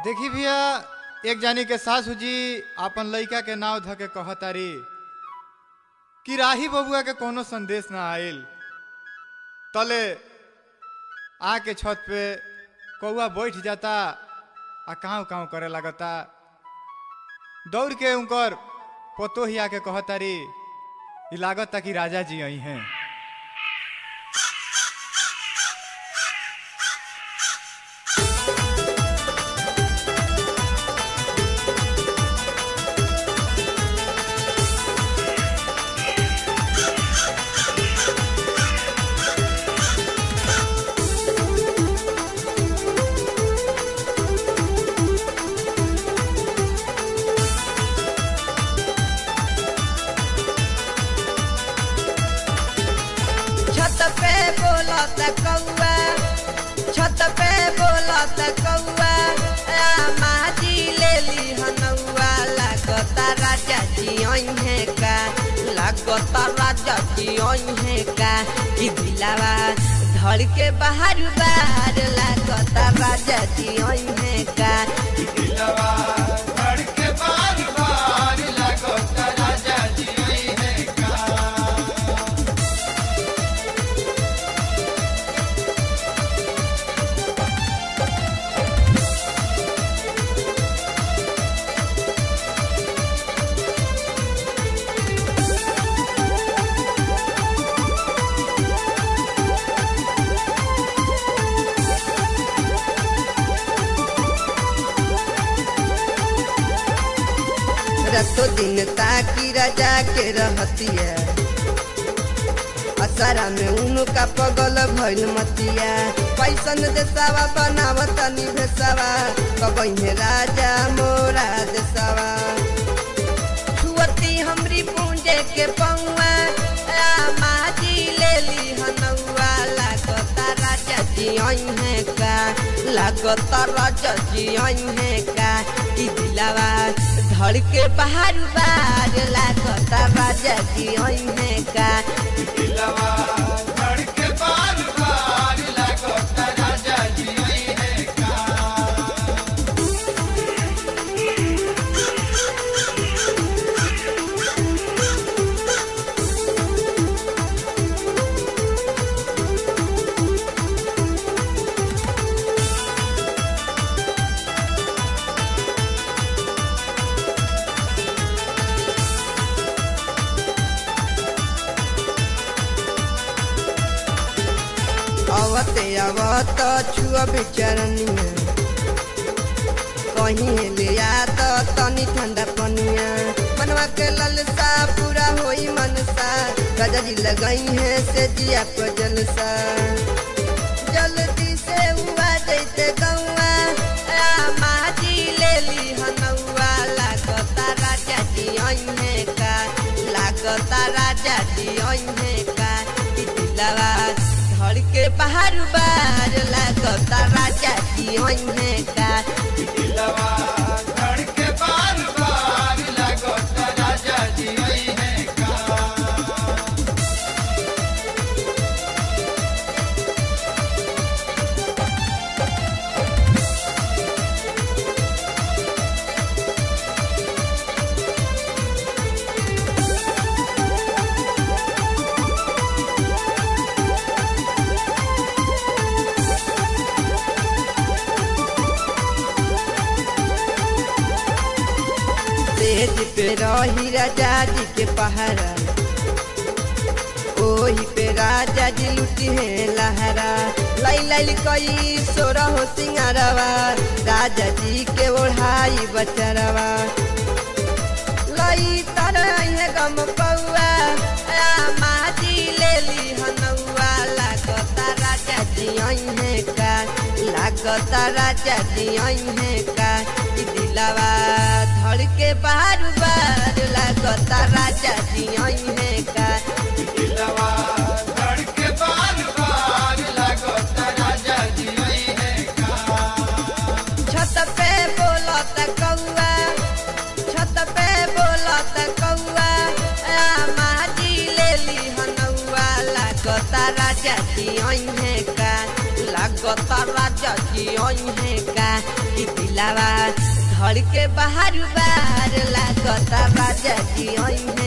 देखी भैया एक जानी के सासू जी आपन लइका के नाव ध के कहतारी कि राही बबुआ के कोनो संदेश ना आइल तले आके छत पे कौआ बैठ जाता आ काँव काँव करे लगता दौड़ के उनकर पोतो ही आके कहतारी ई लागता कि राजा जी आई हैं छत पे बोलत कौआ छत पे बोलत कौआ माजी ले ली हनौआ लागता राजा जी है का लागता राजा जी है का कि दिलावा धड़ के बाहर बाहर लागता राजा जी है का रतो दिन ताकि राजा के रहतिया असरा में उनका पगल भइल मतिया पैसन देसावा बनावत निभेसावा कबही राजा मोरा देसावा छुअती हमरी पूंजे के पौआ माजी ले ली हनौआ लागता राजा जी है का लागता राजा जी है का कि दिलावा धड़ के बाहर बार लागता राजा जी है का अवते अवत छुआ बेचरनिया कहीं ले आ तो तनी ठंडा पनिया मनवा के ललसा पूरा होई मनसा राजा जी लगाई है से जिया को जलसा जल्दी से हुआ जैते गौआ माजी ले ली हनौआ लागता राजा जी है का लागता राजा जी है का कि दिलवा धड़ के बाहर बार लागता राजा जी है का तेज पे रही राजा जी के पहरा ओही पे राजा जी लुटी है लहरा लाई लाई कई सोरा हो सिंगारवा राजा जी के ओढ़ाई बचरवा लई तरह है गम पौआ माजी ले ली हनौआ लागता राजा जी है का लागता राजा जी है का कि दिलावा धड़ के बार बार लागता राजा जी है का छत पे बोलत कौआ छत पे बोलत कौआ माजी ले ली हनौआ लागता राजा जी है का लाग लागता राजा जी आई है का कि दिलावा धड़ के बाहर बार लागता राजा जी आई है